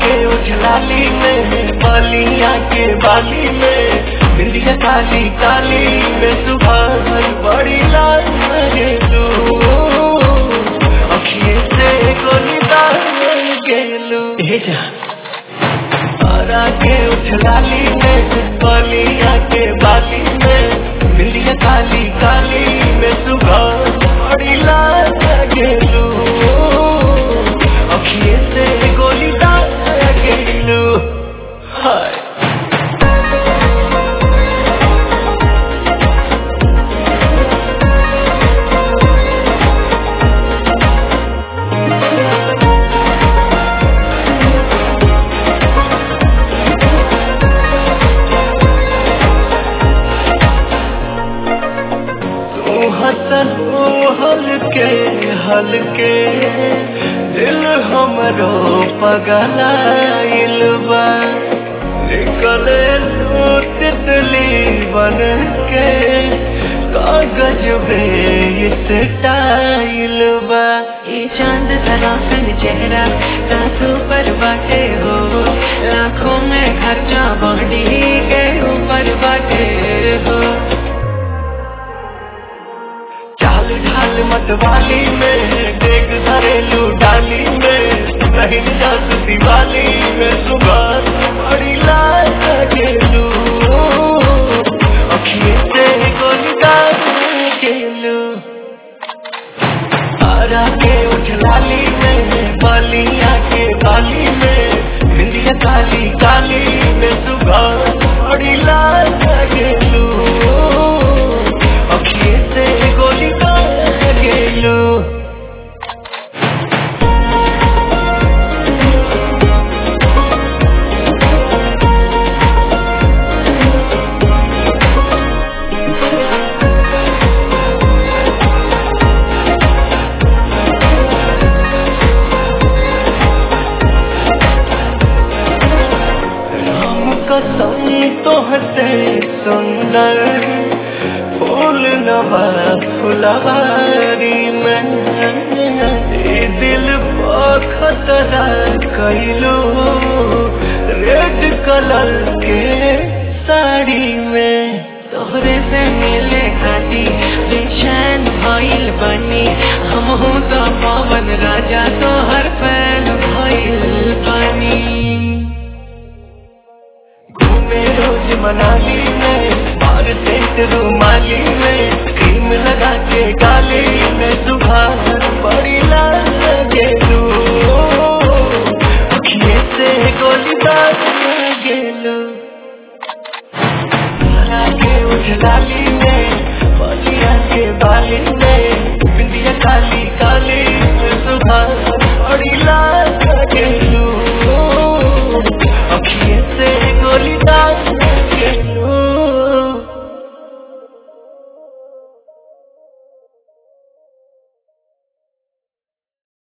के उछलाली में बालिया के बाली में बिंदिया काली काली में सुबह बड़ी लाल गेलू अखिए से गोली दाल गेलू तारा के उछलाली में बालिया के बाली में बिंदिया काली काली में सुबह बड़ी लाल गेलू अखिए से गोली दाल गेलू हाय तू हसन ओ हलके हलके दिल हमरो पगलाइल बा निकले तू तितली बन के कागज पे स्टाइल बा ये चांद सरासन चेहरा सासू पर बाटे हो लाखों में खर्चा बॉडी के ऊपर बाटे हो चाल ढाल मतवाली में देख घरेलू डाली में नहीं जात दिवाली में सुबह बड़ी लाल गेलू अखिए से गोली दाल गेलू तारा के उछलाली में बालिया के बाली में बिंदिया काली काली में सुबह बड़ी लाल गेलू अखिए से गोली दाल गेलू हम कसम तोहते सुंदर फूल नवा फुलवारी में ए दिल पर खतरा कैलो रेड कलर के साड़ी में तोहरे से मिले खाती बेचैन भइल बनी हम हूँ तो पवन राजा तोहर फैन भइल बनी घूमे रोज मनाली में बार सेंट रुमाली में क्रीम लगा के गाली में सुबह बड़ी लाल गेलू अखिए से गोली दाल गेलू तारा के उछलाली में बलिया के बाली में बिंदिया काली काली